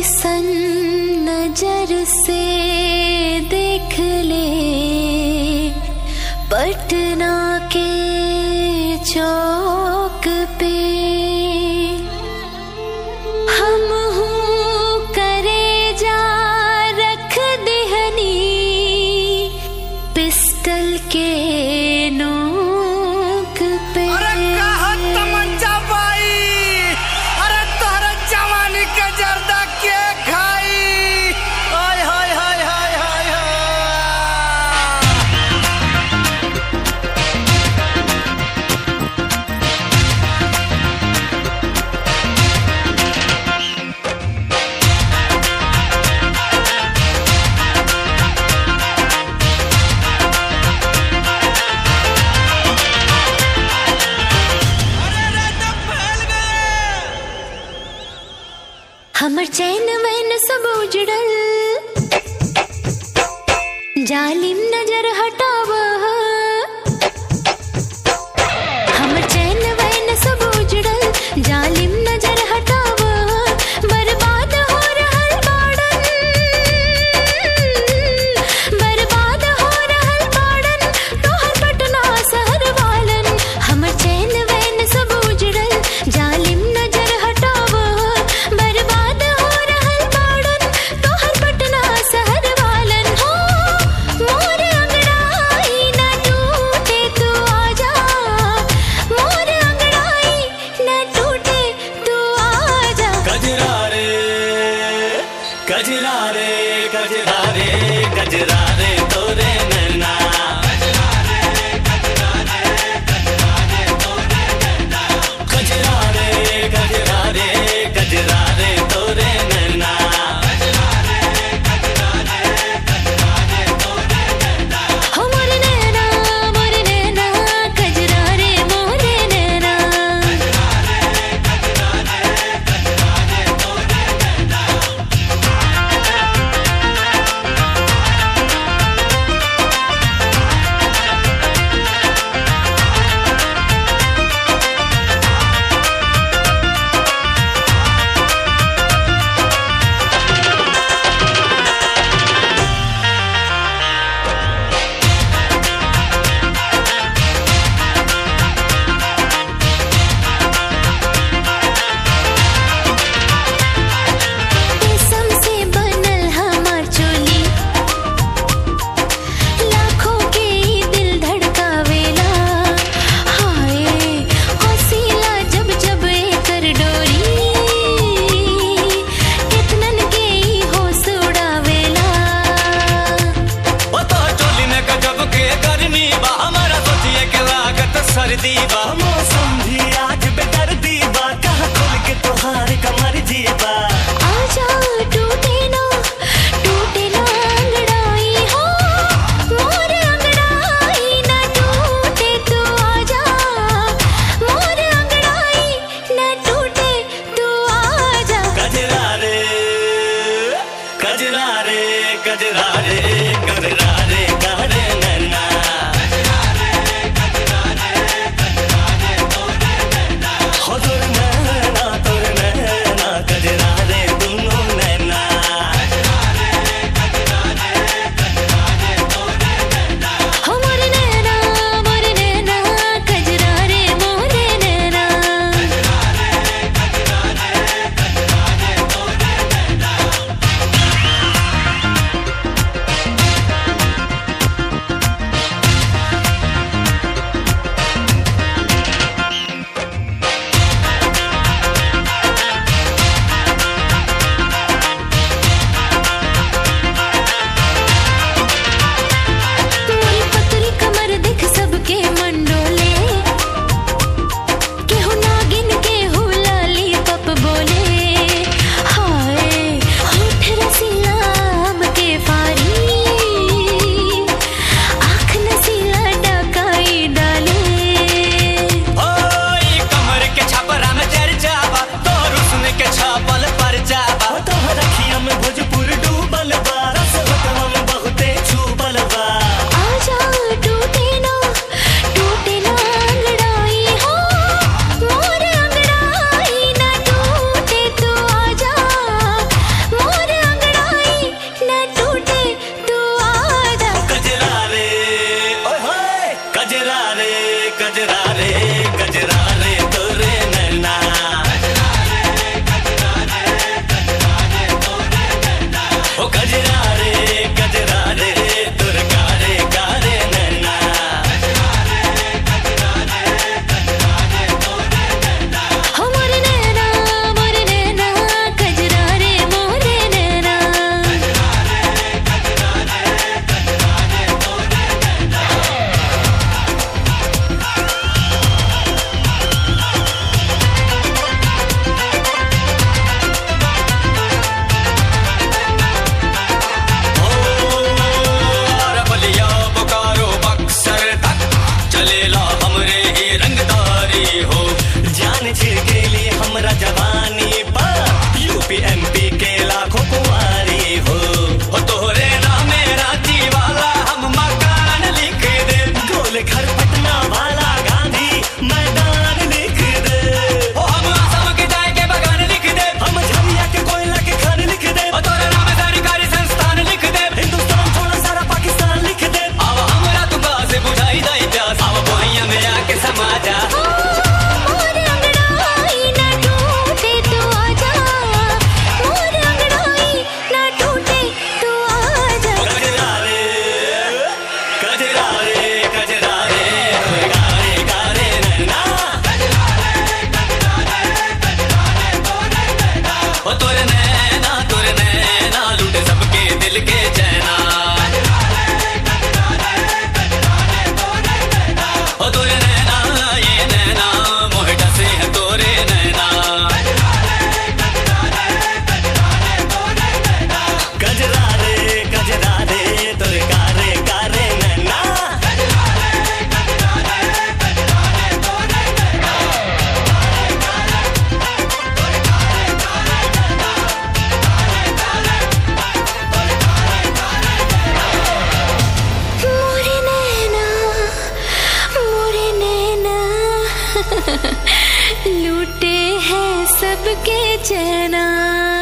सन नजर से देख ले पटना के चौक पे हम हूँ करे जा रख देहनी पिस्टल के नोक पे अरे कहत तमंचा बाई अरे तोहरा जवानी के जर्दा के खाई हाय हाय हाय हाय हाय हाय अरे रे तो फैल गए हमर चैन वैन सब उजड़ल जालिम नजर हटाव हमर चैन वैन सब उजड़ल जालिम नजर हटाव बर्बाद हो रहल बाड़न बर्बाद हो रहल बाड़न तोहर पटना शहर वालन हमर चैन वैन सब उजड़ल जालिम नजर हटाव बर्बाद हो रहल बाड़न तोहर पटना शहर वालन हो मोर अंगड़ाई न टूटे तू आजा मोर अंगड़ाई न टूटे तू आजा गजरा रे गजरा रे गजरा रे गजरा रे तोरे नैना गजरा रे गजरा रे गजरा रे तोरे नैना हो मोर नैना मोर नैना गजरा रे मोर नैना रेशम से बनल हमार चोली लाखों के ई दिल धड़कावेला हाय हसीला जब जब एकर डोरी कितनन के ई होश उड़ावेला ओ तो चोली में गजब के गर्मी बा हमारा सोचिए के लागत सर्दी बा मौसम भी आज बेदर्दी बा कहाँ खोल के तोहार कमर जीबा आजा टूटे ना टूटे ना अंगड़ाई हो मोर अंगड़ाई ना टूटे तू आजा मोर अंगड़ाई ना टूटे तू आजा गजरा रे गजरा रे गजरा रे गजरा रे गहरे नैना हो तोर नैना तोर नैना जान छिड़केली हमरा जवानी पर यूपी एमपी के लाखों कुंवारी हो हो तोहरे नामे रांची वाला हम मकान लिख दे गोल घर पटना वाला गांधी मैदान लिख दे ओ हम असम के चाय के बगान लिख दे हम झरिया के कोयला के खान लिख दे ओ तोरे नाम सरकारी संस्थान लिख दे हिंदुस्तान छोड़ सारा पाकिस्तान लिख दे अब हमरा तू से बुझाई दई प्यास अब भैया में आके समा जा मोर अंगड़ाई ना टूटे तू आजा मोर अंगड़ाई ना टूटे तू आजा कजरा रे कजरा रे कजरा रे गारे गारे नैना ओ तोरे नैना तोरे नैना लूटे सबके दिल के चैना ओ तोरे नैना ये नैना मोहे डसे है तोरे नैना गजरा रे गजरा रे तोरे गारे गारे नैना मोरे नैना मोरे नैना लूटे हैं सबके चैना